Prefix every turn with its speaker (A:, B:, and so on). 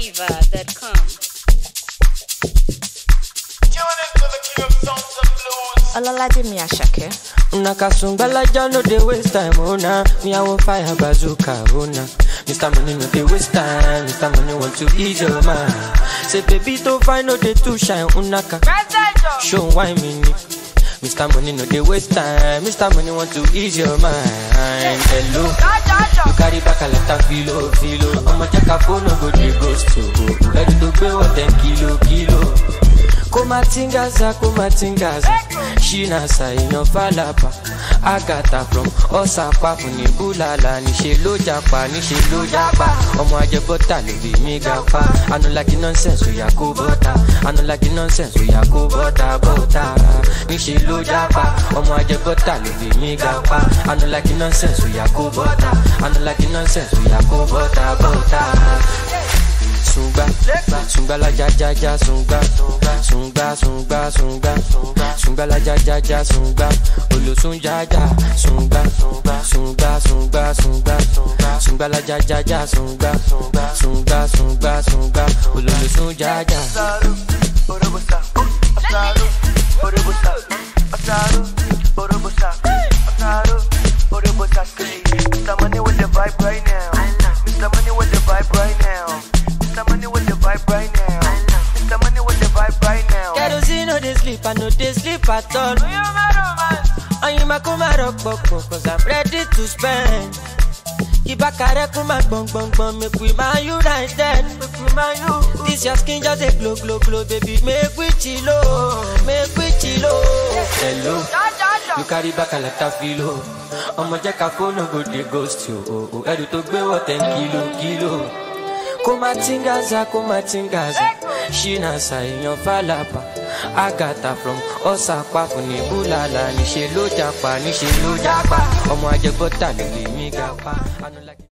A: NigerFlavor.com.
B: Olalaje mi Asake.
C: Una kasungbalaja no dey waste time, oh na. Me I want fire bazooka, oh na. Mr. Money no dey waste time, Mr. Money want to ease your mind. Say baby to find no dey too shine, unaka. Show why me ni. Mr. Money no dey waste time, Mr. Money want to ease your mind. Hello, you carry back a lot of filo, filo. I'ma check a phone, no go dey ghost to. Ready to pay what ten kilo, kilo. kumatingaza kumatingaza shinasa èèyàn falapa agata from ọsàpá fún ní búlàlà níṣẹ ló japa níṣẹ ló japa ọmọ ajẹbọta ló bí mi ga pa anulaki nonsense oya kó bọta anulaki nonsense oya kó bọta bọta níṣẹ ló japa ọmọ ajẹbọta ló bí mi ga pa anulaki nonsense oya kó bọta anulaki nonsense oya kó bọta bọta sungba sungba la ja ja ja sungba sungba sungba sungba sungba la ja ja ja sungba olosun ja ja sungba sungba sungba sungba sungba la ja ja ja sungba sungba sungba sungba olosun ja ja.
D: Mr. Money with the vibe right now. Mr. Money with the vibe right now. Mr. Money with the vibe right now. Mr. Money with the vibe right now.
C: kerosene no dey sleep i no dey sleep at all. Oyinma kó má rọpòpò cause i'm ready to spend. Ìbákarẹ́ kó má gbọ̀ngbọ̀ngbọ̀n make we man united. This your skin just dey glow glow glow baby make we chilo make we chilo. Hello, you carry back a lot of filo. Ọmọ jẹ́ ká fóònù go dey ghost you. o, o. Ẹrù tó gbé wọ̀ ten kilo kilo. Kó má tingaza kó má tingaza. Ṣínàṣà èèyàn fàlàpà. Agatha from ọ̀sàpá fún ní búlàlà. Níṣe ló japa níṣe ló japa. Ọmọ ajẹgbọ́ta ló lè mí ga pa. Anulaki-